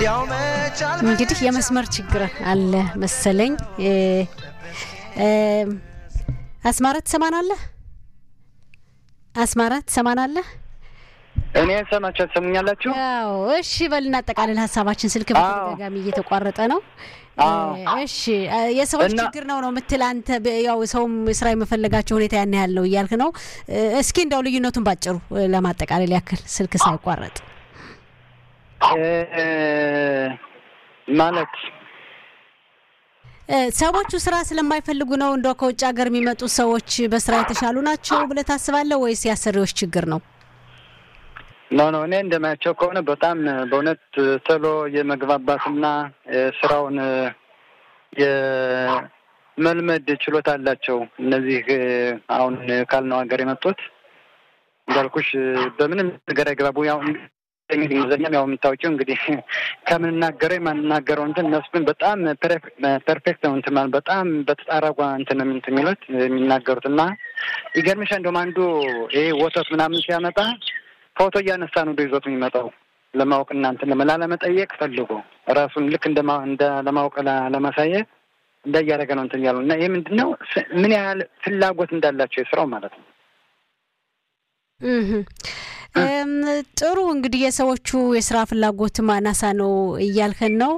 እንግዲህ የመስመር ችግር አለ መሰለኝ። አስማራ ትሰማናለህ? አስማራ ትሰማናለህ? እኔ ሰማቸው ትሰሙኛላችሁ? ያው እሺ፣ በል እናጠቃልል ሀሳባችን። ስልክ በተደጋጋሚ እየተቋረጠ ነው። እሺ፣ የሰዎች ችግር ነው ነው የምትል አንተ። ያው ሰውም ስራ የመፈለጋቸው ሁኔታ ያን ያህል ነው እያልክ ነው። እስኪ እንደው ልዩነቱን ባጭሩ ለማጠቃለል ያክል ስልክ ሳይቋረጥ ማለት ሰዎቹ ስራ ስለማይፈልጉ ነው እንደው ከውጭ ሀገር የሚመጡ ሰዎች በስራ የተሻሉ ናቸው ብለህ ታስባለህ ወይስ የአሰሪዎች ችግር ነው? ኖ ኖ እኔ እንደማያቸው ከሆነ በጣም በእውነት ቶሎ የመግባባትና ስራውን የመልመድ ችሎታ አላቸው። እነዚህ አሁን ካልነው ሀገር የመጡት እንዳልኩሽ በምንም ነገር አይግባቡ። ያው እንግሊዝኛም ያው የምታውቂው እንግዲህ ከምንናገረው የማንናገረው እንትን እነሱ ግን በጣም ፐርፌክት ነው እንትን ማለት በጣም በተጣራጓ እንትን እንትን የሚሉት የሚናገሩት እና ይገርምሻ እንደውም አንዱ ይሄ ወተት ምናምን ሲያመጣ ፎቶ እያነሳ ነው ይዞት የሚመጣው ለማወቅ እናንትን ላለመጠየቅ ፈልጎ ራሱን ልክ እንደ ለማወቅ ለማሳየት እንደ እያደረገ ነው እንትን ያሉ እና ይህ ምንድን ነው ምን ያህል ፍላጎት እንዳላቸው የስራው ማለት ነው። ጥሩ እንግዲህ የሰዎቹ የስራ ፍላጎትም አናሳ ነው እያልከን ነው።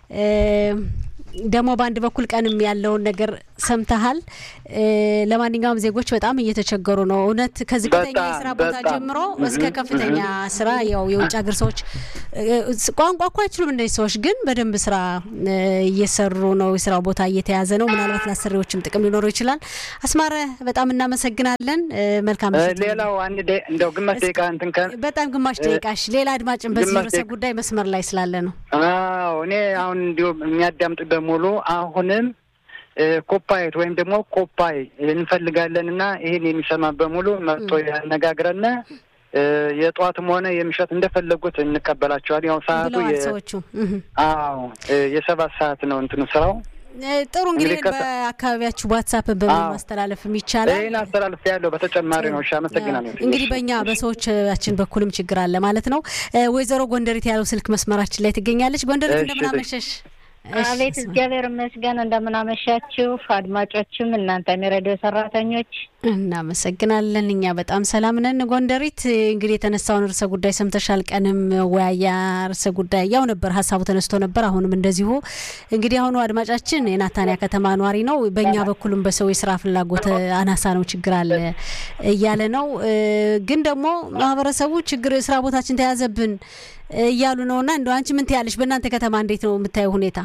ደግሞ በአንድ በኩል ቀንም ያለውን ነገር ሰምተሃል። ለማንኛውም ዜጎች በጣም እየተቸገሩ ነው። እውነት ከዝቅተኛ የስራ ቦታ ጀምሮ እስከ ከፍተኛ ስራ ያው የውጭ ሀገር ሰዎች ቋንቋ እኮ አይችሉም እነዚህ ሰዎች ግን በደንብ ስራ እየሰሩ ነው። የስራ ቦታ እየተያዘ ነው። ምናልባት ለአሰሪዎችም ጥቅም ሊኖረው ይችላል። አስማረ በጣም እናመሰግናለን። መልካም ሌላው አንድ እንደው ግማሽ ደቂቃ እንትን በጣም ግማሽ ደቂቃሽ ሌላ አድማጭን በዚህ ርዕሰ ጉዳይ መስመር ላይ ስላለ ነው። አዎ እኔ አሁን እንዲሁ የሚያዳምጥ በሙሉ አሁንም ኮፓይት ወይም ደግሞ ኮፓይ እንፈልጋለን እና ይህን የሚሰማ በሙሉ መጥቶ ያነጋግረን። የጠዋትም ሆነ የምሽት እንደፈለጉት እንቀበላቸዋል። ያው ሰዓቱ ሰዎቹ አዎ የሰባት ሰዓት ነው እንትኑ ስራው። ጥሩ እንግዲህ በአካባቢያችሁ ዋትሳፕ በማስተላለፍም ይቻላል። ይህን አስተላልፍ ያለው በተጨማሪ ነው። እሺ አመሰግናለሁ። እንግዲህ በእኛ በሰዎቻችን በኩልም ችግር አለ ማለት ነው። ወይዘሮ ጎንደሪት ያለው ስልክ መስመራችን ላይ ትገኛለች። ጎንደሪት እንደምን አመሸሽ? አቤት እግዚአብሔር ይመስገን። እንደምናመሻችሁ አድማጮችም እናንተም የሬዲዮ ሰራተኞች እናመሰግናለን። እኛ በጣም ሰላም ነን። ጎንደሪት እንግዲህ የተነሳውን ርዕሰ ጉዳይ ሰምተሻል። ቀንም ወያያ ርዕሰ ጉዳይ ያው ነበር ሀሳቡ ተነስቶ ነበር። አሁንም እንደዚሁ እንግዲህ አሁኑ አድማጫችን የናታንያ ከተማ ኗሪ ነው። በእኛ በኩልም በሰው የስራ ፍላጎት አናሳ ነው ችግር አለ እያለ ነው። ግን ደግሞ ማህበረሰቡ ችግር ስራ ቦታችን ተያዘብን እያሉ ነው። እና እንደ አንቺ ምን ትያለሽ? በእናንተ ከተማ እንዴት ነው የምታየው ሁኔታ?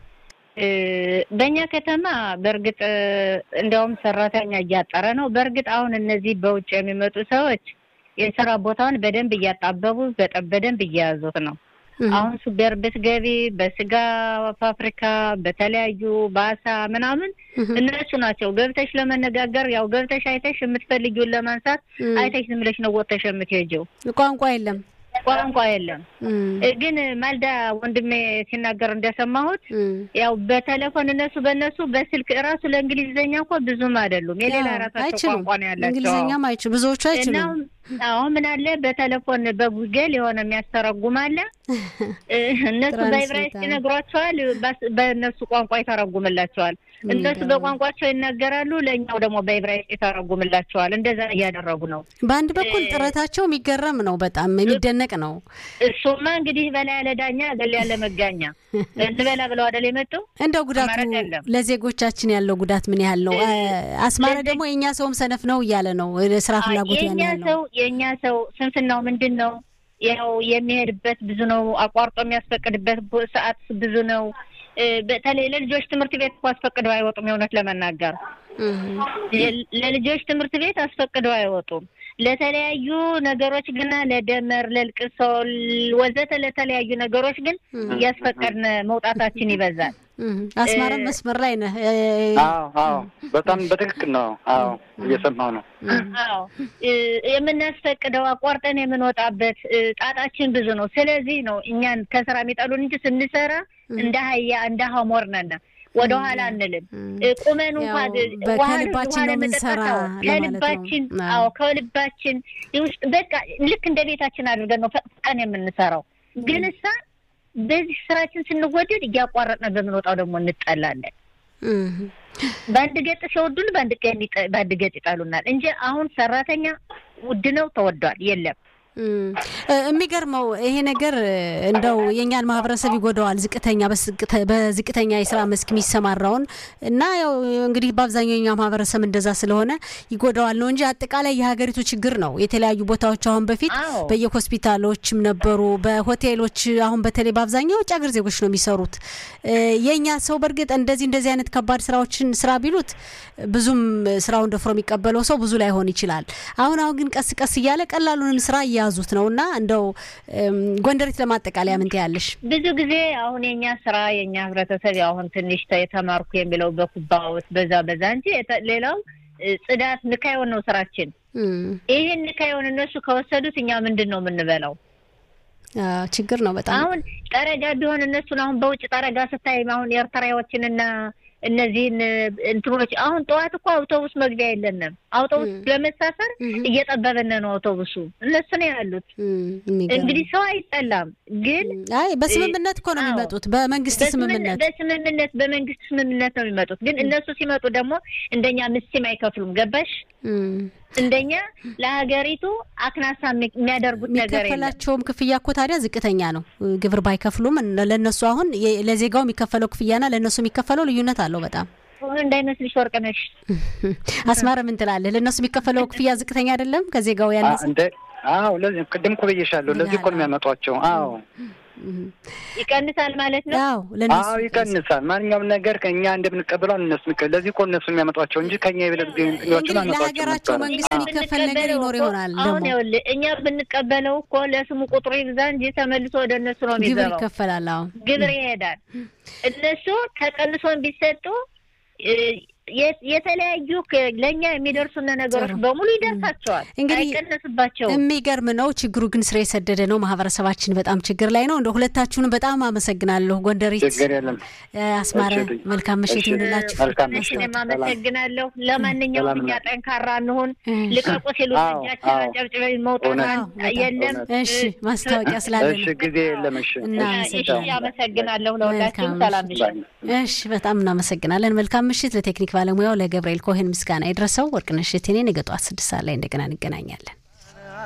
በእኛ ከተማ በእርግጥ እንዲያውም ሰራተኛ እያጠረ ነው። በእርግጥ አሁን እነዚህ በውጭ የሚመጡ ሰዎች የስራ ቦታውን በደንብ እያጣበቡ በደንብ እየያዙት ነው። አሁን ሱፐር ብትገቢ በስጋ ፋብሪካ፣ በተለያዩ በአሳ ምናምን እነሱ ናቸው ገብተሽ ለመነጋገር ያው ገብተሽ አይተሽ የምትፈልጊውን ለማንሳት አይተሽ ዝም ብለሽ ነው ወጥተሽ የምትሄጂው። ቋንቋ የለም ቋንቋ የለም። ግን ማልዳ ወንድሜ ሲናገር እንደሰማሁት ያው በቴሌፎን እነሱ በእነሱ በስልክ እራሱ ለእንግሊዝኛ እንኳ ብዙም አይደሉም። የሌላ ራሳቸው ቋንቋ ነው ያላቸው። እንግሊዝኛም አይችሉ ብዙዎቹ አይችሉም። አሁን ምን አለ በቴሌፎን በጉግል የሆነ የሚያስተረጉም አለ። እነሱ በዕብራይስጥ ይነግሯቸዋል፣ በእነሱ ቋንቋ ይተረጉምላቸዋል። እነሱ በቋንቋቸው ይናገራሉ፣ ለእኛው ደግሞ በዕብራይስጥ ይተረጉምላቸዋል። እንደዛ እያደረጉ ነው። በአንድ በኩል ጥረታቸው የሚገረም ነው፣ በጣም የሚደነቅ ነው። እሱማ እንግዲህ በላይ ያለ ዳኛ ገል ያለ መጋኛ እንበላ ብለው አደል የመጡ እንደው ጉዳቱ ለዜጎቻችን ያለው ጉዳት ምን ያህል ነው? አስማረ ደግሞ የእኛ ሰውም ሰነፍ ነው እያለ ነው። ስራ ፍላጎት ያን ያህል ነው። የእኛ ሰው ስንፍናው ምንድን ነው? ያው የሚሄድበት ብዙ ነው። አቋርጦ የሚያስፈቅድበት ሰዓት ብዙ ነው። በተለይ ለልጆች ትምህርት ቤት እኮ አስፈቅደው አይወጡም። የእውነት ለመናገር ለልጆች ትምህርት ቤት አስፈቅደው አይወጡም። ለተለያዩ ነገሮች ግና ለደመር፣ ለልቅሶ ወዘተ ለተለያዩ ነገሮች ግን እያስፈቀድን መውጣታችን ይበዛል። አስማረም መስመር ላይ ነህ? አዎ አዎ፣ በጣም በትክክል ነው። አዎ እየሰማሁ ነው። አዎ የምናስፈቅደው አቋርጠን የምንወጣበት ጣጣችን ብዙ ነው። ስለዚህ ነው እኛን ከስራ የሚጠሉን እንጂ ስንሰራ እንደ አህያ እንደ ሀሞር ነን። ወደ ኋላ አንልም። ቁመን እንኳን ከልባችን ነው የምንሰራ ከልባችን አዎ ከልባችን ውስጥ በቃ ልክ እንደ ቤታችን አድርገን ነው ፈቅቀን የምንሰራው። ግን እሳ በዚህ ስራችን ስንወደድ እያቋረጥን በምንወጣው ደግሞ እንጠላለን። በአንድ ገጥ ሲወዱን በአንድ ገጥ ይጠሉናል እንጂ አሁን ሰራተኛ ውድ ነው ተወዷል የለም። የሚገርመው ይሄ ነገር እንደው የእኛን ማህበረሰብ ይጎዳዋል። ዝቅተኛ በዝቅተኛ የስራ መስክ የሚሰማራውን እና ያው እንግዲህ በአብዛኛው የኛ ማህበረሰብ እንደዛ ስለሆነ ይጎዳዋል ነው እንጂ አጠቃላይ የሀገሪቱ ችግር ነው። የተለያዩ ቦታዎች አሁን በፊት በየሆስፒታሎችም ነበሩ፣ በሆቴሎች አሁን በተለይ በአብዛኛው የውጭ ሀገር ዜጎች ነው የሚሰሩት። የእኛ ሰው በእርግጥ እንደዚህ እንደዚህ አይነት ከባድ ስራዎችን ስራ ቢሉት ብዙም ስራውን ደፍሮ የሚቀበለው ሰው ብዙ ላይሆን ይችላል። አሁን አሁን ግን ቀስ ቀስ እያለ ቀላሉንም ስራ እየያዙት ነው እና እንደው ጎንደሬት ለማጠቃለያ ምን ትያለሽ? ብዙ ጊዜ አሁን የኛ ስራ የኛ ህብረተሰብ አሁን ትንሽ የተማርኩ የሚለው በኩባዎች በዛ በዛ እንጂ ሌላው ጽዳት ንካዮን ነው ስራችን። ይህን ንካዮን እነሱ ከወሰዱት እኛ ምንድን ነው የምንበላው? ችግር ነው በጣም አሁን ጠረጋ ቢሆን እነሱን አሁን በውጭ ጠረጋ ስታይ አሁን ኤርትራዎችንና እነዚህን እንትኖች አሁን ጠዋት እኮ አውቶቡስ መግቢያ የለንም። አውቶቡስ ለመሳፈር እየጠበበን ነው አውቶቡሱ። እነሱ ነው ያሉት። እንግዲህ ሰው አይጠላም፣ ግን አይ በስምምነት እኮ ነው የሚመጡት። በመንግስት ስምምነት በስምምነት በመንግስት ስምምነት ነው የሚመጡት። ግን እነሱ ሲመጡ ደግሞ እንደኛ ምስም አይከፍሉም። ገባሽ? እንደኛ ለሀገሪቱ አክናሳ የሚያደርጉት ነገር የለም። የሚከፈላቸውም ክፍያ እኮ ታዲያ ዝቅተኛ ነው። ግብር ባይከፍሉም ለእነሱ አሁን ለዜጋው የሚከፈለው ክፍያና ለእነሱ የሚከፈለው ልዩነት አለው በጣም እንዳይመስልሽ ወርቅነሽ። አስማረ ምን ትላለህ? ለእነሱ የሚከፈለው ክፍያ ዝቅተኛ አይደለም ከዜጋው ያነሰ? አዎ ለዚህ ቅድም እኮ ብዬሻለሁ። ለዚህ እኮ ነው የሚያመጧቸው። አዎ ይቀንሳል ማለት ነው። አዎ አዎ ይቀንሳል። ማንኛውም ነገር ከእኛ እንደምንቀበለው እነሱ ለዚህ እኮ እነሱ የሚያመጧቸው እንጂ ከኛ የበለጥ ለሀገራቸው መንግስት የሚከፈል ነገር ይኖር ይሆናል። አሁን ይኸውልህ እኛ ብንቀበለው እኮ ለስሙ ቁጥሩ ይብዛ እንጂ ተመልሶ ወደ እነሱ ነው ግብር የሚገባው። ይከፈላል። አዎ ግብር ይሄዳል። እነሱ ተቀንሶን ቢሰጡ የተለያዩ ለእኛ የሚደርሱን ነገሮች በሙሉ ይደርሳቸዋል፣ እንግዲህ አይቀነስባቸውም። የሚገርም ነው። ችግሩ ግን ስር የሰደደ ነው። ማህበረሰባችን በጣም ችግር ላይ ነው። እንደ ሁለታችሁንም በጣም አመሰግናለሁ። ጎንደሪት ችግር የለም። አስማረ መልካም ምሽት ይሁንላችሁ። መልካም እኔም አመሰግናለሁ። ለማንኛውም እኛ ጠንካራ እንሁን። ልቀቁ ሲሉ እጃችን አጨብጭበ መውጣት የለም። እሺ ማስታወቂያ ስላለ እሺ ጊዜ የለም። እሺ እሺ አመሰግናለሁ። ለሁላችሁም ሰላም ምሽት። እሺ በጣም እናመሰግናለን። መልካም ምሽት ለቴክኒክ ባለሙያው ለገብርኤል ኮሄን ምስጋና ይድረሰው። ወርቅነሽ እቴኔ ነገ ጠዋት ስድስት ሰዓት ላይ እንደገና እንገናኛለን።